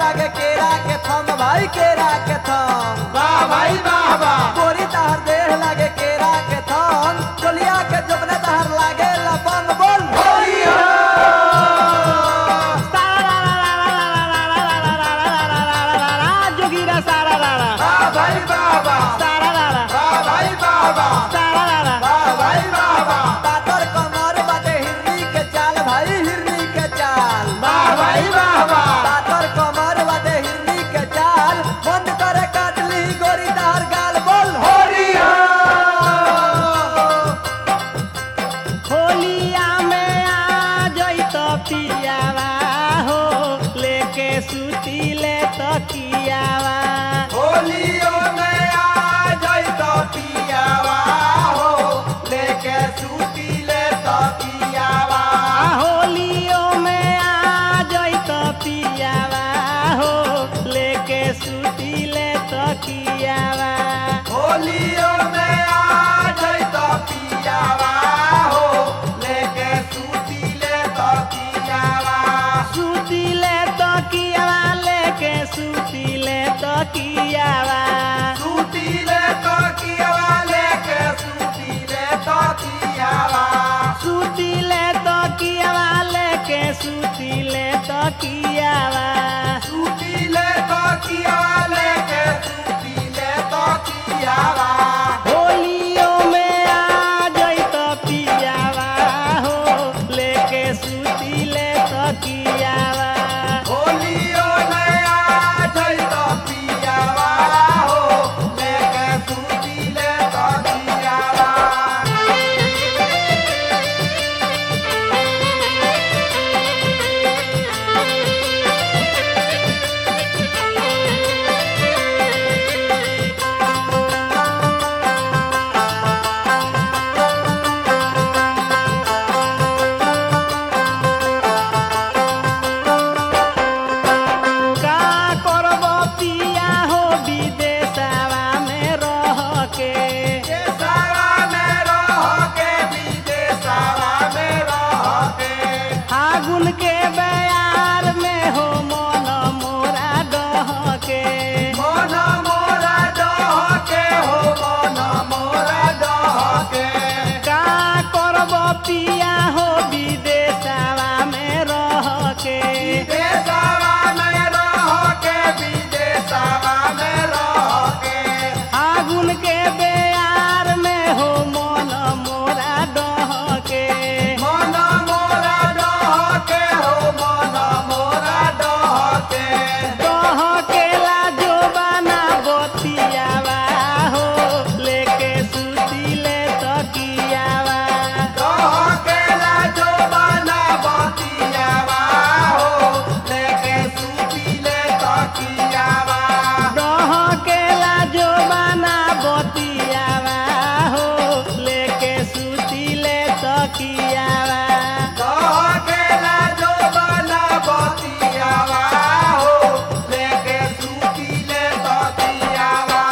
लागे केरा के थम भाई केरा के थम वाह भाई वाह वाह गोरी तहर देह लागे केरा के थम चोलिया के जबने तहर लागे लपम बोल होली हो जोगीरा सारा रारा वाह भाई वाह वाह सारा रारा वाह भाई वाह वाह सारा रारा वाह भाई वाह वाह पातर कमर बाटे हिरनी के चाल भाई हिरनी के चाल वाह भाई वाह वाह पातर कमर बाटे हिरनी के चाल बंद करे काटली गोरी तहर गाल बोल होली हो होलिया में आ जई तो पियावा हो लेके सुती ले तो कियावा होलियो में आ जाई तो पियावा हो लेके सूती ले तो पियावा आ होलियो में आ जई तो पियावा हो लेके सुती ले तो कियावा होलियो में आ जाई तो पियावा हो लेके सूती ले तो पियावा सुती ले तो कियावा लेके सुती ले तो कियावा सूती ले तो कियावा लेके सूती ले तो कियावा सुती ले तो कियावा लेके सुती ले तो कियावा सूती ले तो कियावा लेके सूती ले तो कियावा होलियो में आ जई तो पियावा हो लेके सुती ले तो कियावा होलियो में आ जाई तो पियावा हो लेके सूती ले तो कियावा का करब पिया हो विदेशवा में रह के देशवा में रह के विदेशवा में रह के फागुन के बयार में हो मन मोरा डह के मन मोरा डह के हो मन मोरा डह के का करब पिया हो विदेशवा में रह के देशवा में रह के विदेशवा में रह के फागुन के बेयार में हो मन मोरा डह के मन मोरा डह के हो मन मोरा डह के डह के लाजो बना बतियावा हो लेके सुती ले तकियावा डह के लाजो बना बतियावा हो लेके सूती ले तकियावा डह के लाजो बना बतियावा हो लेके सुती ले तकियावा डह के लाजो बना बतियावा हो लेके सूती ले तकियावा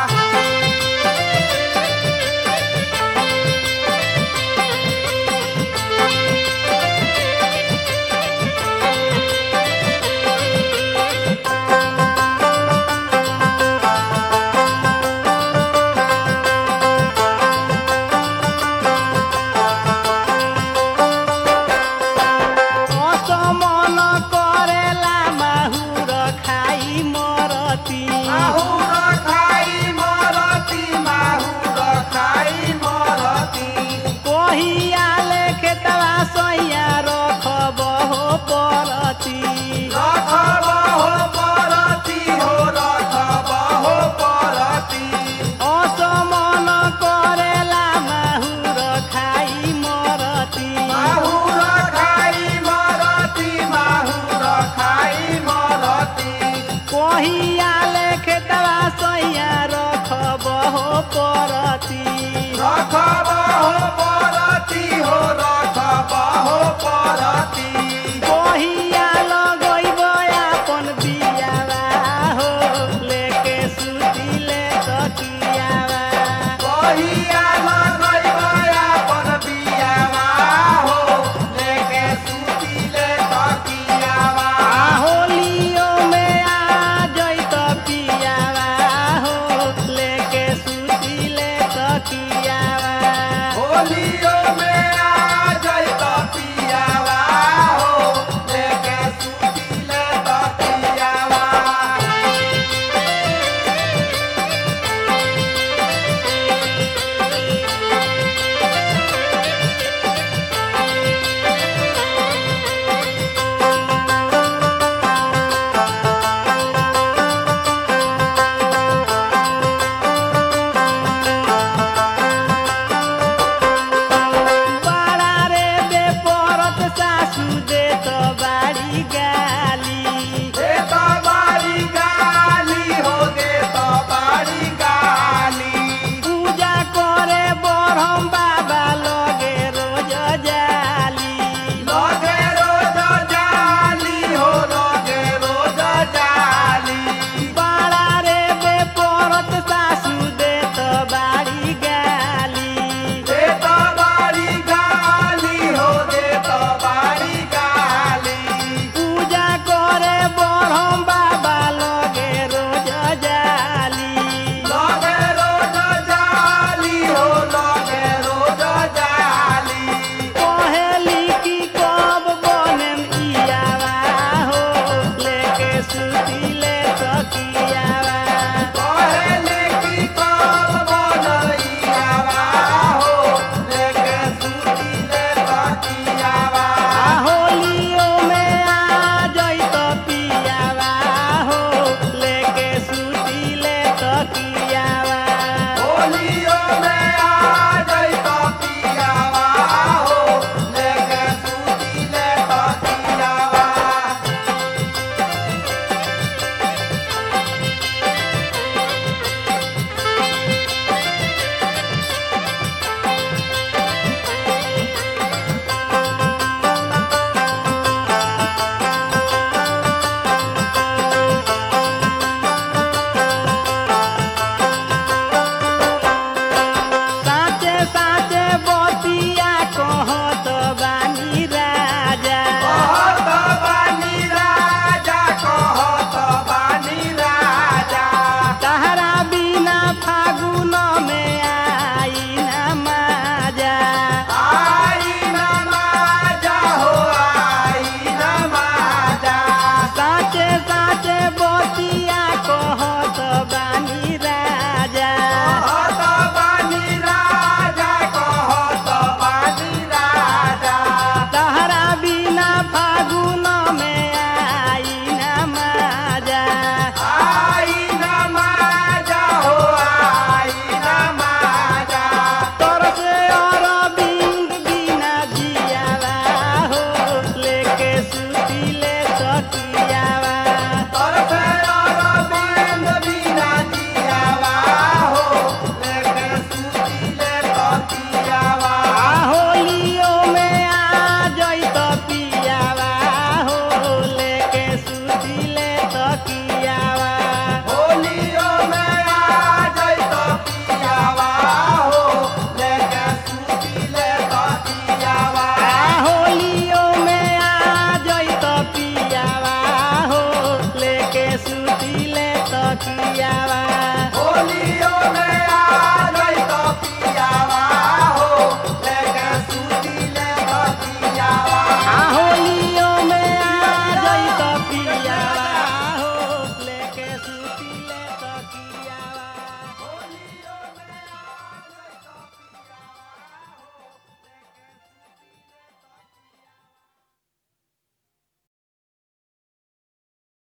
असमन करेला माहुर खाई मरती माहुर खाई मरती माहुर खाई मरती कहिया लेखे तवा सैया रखब हो परती रखब हो परती हो रखब हो परती असमन करेला माहुर खाई मरती माहुर खाई मरती माहुर खाई मरती कहिया लेखे तवा सैया रखब हो परती रखब हो परती हो रखब हो परती कहिया लगैब अपन बियावा हो लेके सुती ले तकियावा कहिया लगैब अपन बियावा हो लेके सूती ले तकियावा आ होलियो में आ सुतीले तकिया